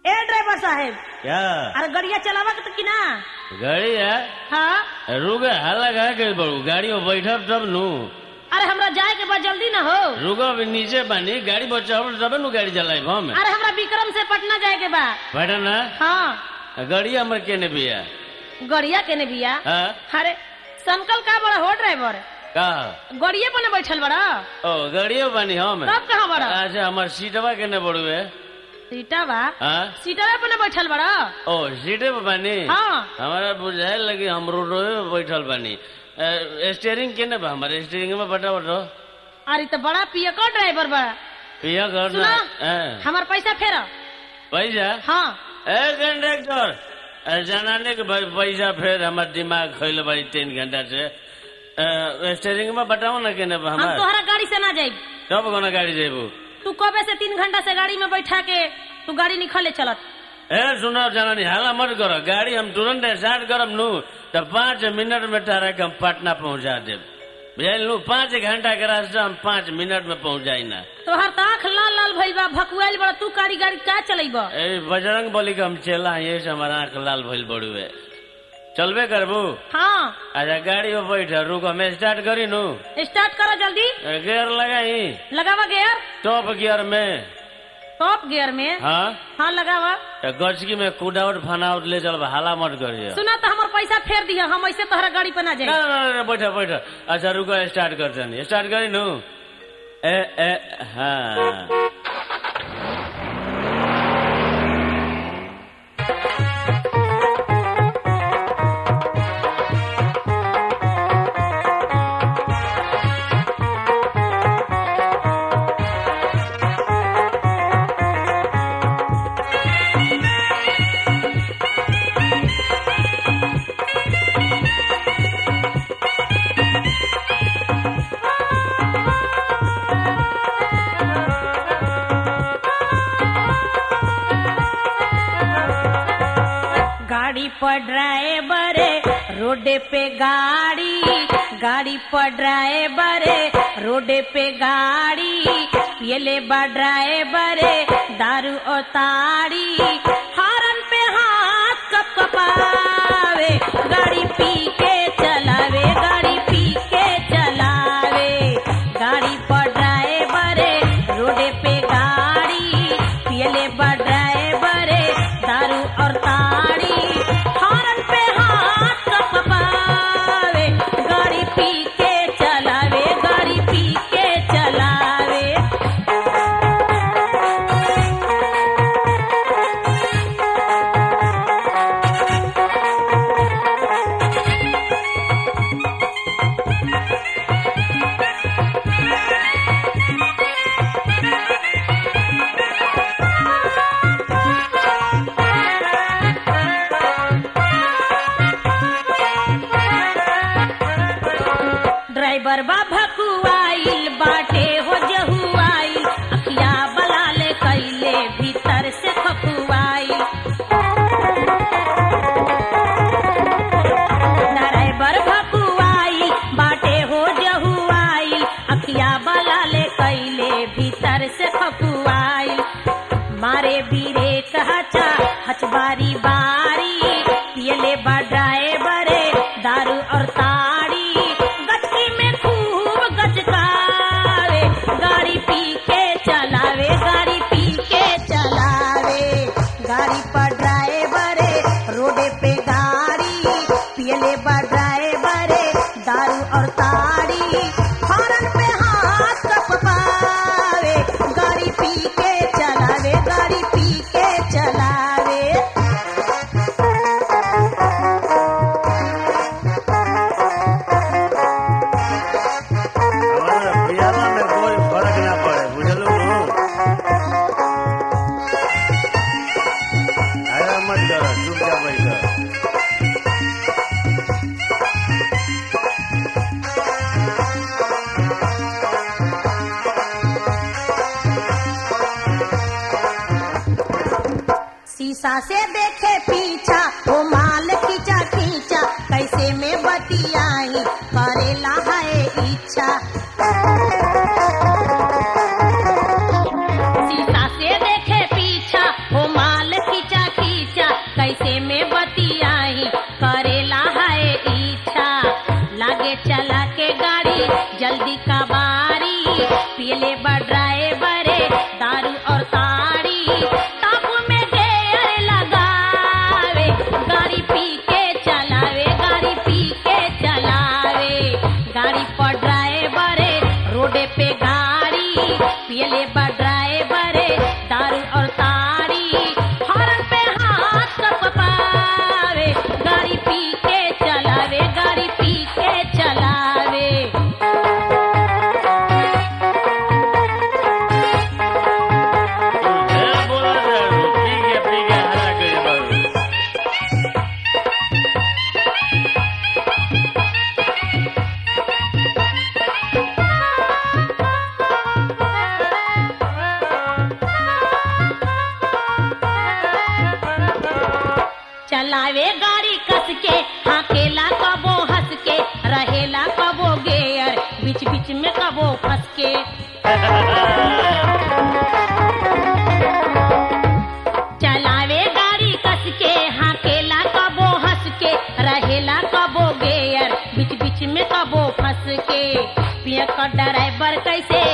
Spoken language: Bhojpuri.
ए ड्राइवर साहेब क्या अरे गड़िया चलावा के तो कि ना गाड़ी है हाँ रुके हल्ला कहा के बड़ू गाड़ी में बैठब तब नु अरे हमरा जाए के बाद जल्दी ना हो रुको अभी नीचे बानी गाड़ी पर चढ़ तब नु गाड़ी चलाई हम अरे हमरा विक्रम से पटना जाए के बा बैठा ना हाँ गाड़ी हमर केने बिया गड़िया के ने बिया हाँ अरे संकल का बड़ा हो ड्राइवर का गड़िए पर न बैठल बड़ा ओ गाड़ियो बानी हम तब कहाँ बड़ा अच्छा हमर सीटवा केने बड़ू है सीटा बा हाँ सीटवे पर न बैठल बड़ा ओ सीटे पे बानी हाँ हमारा बुझाए लगी हम रोडवे पे बैठल बानी अ, स्टीयरिंग केने बा हमारे स्टीयरिंग में बटा बटो अरे तो बड़ा पियकर ड्राइवर बा पिया कर ना सुना हाँ। हमार पैसा फेरा पैसा हाँ ए कंडक्टर अ, जनाने के भाई पैसा फिर हमार दिमाग खैल भाई तीन घंटा से अ, स्टीयरिंग में बताओ ना केने बा हम हमार तोहरा गाड़ी से ना जाई कब कोना गाड़ी जेबू तू कबे से तीन घंटा से गाड़ी में बैठा के तू गाड़ी निकले चलत ए सुनो जनानी हाला मत करो गाड़ी हम तुरंत स्टार्ट करब नु तो पाँच मिनट में तारा के हम पटना पहुंचा देब बुझल नु पाँच घंटा के रास्ता हम पाँच मिनट में पहुंच जाई ना तोहर तो आँख लाल लाल भइल बा भकुआइल बड़ा तू गाड़ी गाड़ी का चलेब ए बजरंग बली के हम चला ये से हमारा आंख लाल भइल बड़ुए चलबे करबू हाँ अच्छा गाड़ी में बैठ रुको मैं स्टार्ट करी नु स्टार्ट करो जल्दी ए, गियर लगाई लगावा गियर टॉप गियर में टॉप गियर में हाँ हाँ लगावा तो गचकी में कुदाउट फनाउट ले चल हाला मत करिए सुना तो हमार पैसा फेर दिया हम ऐसे तोहरा गाड़ी पे ना ना जाए ना ना, ना बैठ बैठ अच्छा रुको स्टार्ट कर जानी स्टार्ट करी नु ए ए हाँ गाड़ी पर ड्राइवर रोड पे गाड़ी गाड़ी पर ड्राइवर रोड पे गाड़ी पियले बा ड्राइवर दारू और ताड़ी हॉर्न पे हाथ कप कपावे गाड़ी पी के चलावे गाड़ी पी के चलावे गाड़ी पर ड्राइवर रोड पे गाड़ी पियले बा ड्राइवर दारू और ताड़ी हॉर्न पे हाथ कपावे गाड़ी पी के चलावे गाड़ी पी के चलावे ड्राइवर बा भकुआइल बाटे हो जहुआइल अखिया बलाल कैले भीतर से खकुआइल ड्राइवर भकुआइल बाटे हो जहुआइल अखिया बलाल कैले भीतर से खकुआइल मारे बीरे कहचा हचबारी बारी पियले बा ड्राइवर दारू और ताड़ी गचकी में खूब गचकावे गाड़ी पी के चलावे गाड़ी पी के चलावे गाड़ी पर ड्राइवर रोडे पे गाड़ी पियले बा ड्राइवर दारू और ताड़ी हॉर्न पे हाथ कपावे गाड़ी पी के चलावे गाड़ी पी के चलावे हमारा पियाला में कोई फर्क ना पड़े बुझलू नु अरे मत करो चुपचाप बैठ शीशा से देखे पीछा वो माल खींचा खींचा कैसे में बतियाई करेला है इच्छा शीशा से देखे पीछा वो माल खींचा चलावे गाड़ी कस के हाकेला कबो हंस के रहेला कबो गेयर बीच बीच में कबो फंस के चलावे गाड़ी कस के हाकेला कबो हंस के रहेला कबो गेयर बीच बीच में कबो फंस के पिया का ड्राइवर कैसे